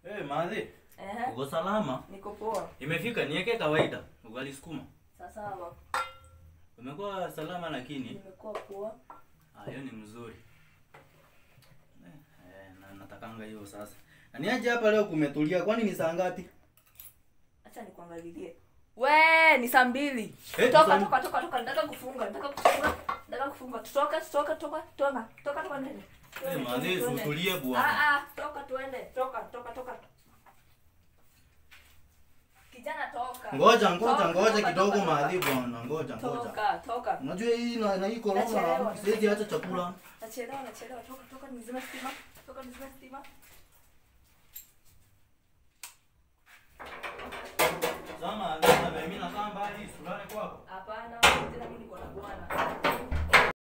Eh, madhi, Ehe, uko salama? niko poa. Imefika niweke kawaida. Ugali sukuma. Sawa, Umekuwa salama lakini nimekuwa poa. ah, hiyo ni mzuri. Eh, eh, na natakanga hiyo sasa. Na niaje hapa leo kumetulia kwani ni saa ngapi? Acha nikuangalilie. We, ni saa mbili. Eh, Toka, saa- toka, toka, toka. Nataka kufunga, nataka kufunga. Nataka kufunga. Toka, toka, toka, toka. Toka, toka ndani. Eh, madhi, Tuende. utulie Ah, bwana. ah, toka tuende. Toka, toka, toka. Kijana toka. Ngoja ngoja Toka, ngoja toka, kidogo toka, madhi bwana. Ngoja ngoja. Toka, toka. Unajua hii na, na hii corona Nachelewa. siwezi acha chakula. Nachelewa, nachelewa. Toka, toka, nizime stima. Toka, nizime stima. Sasa madhi, mimi nakaa mbali, sulale kwako. Hapana, tena mimi niko na bwana.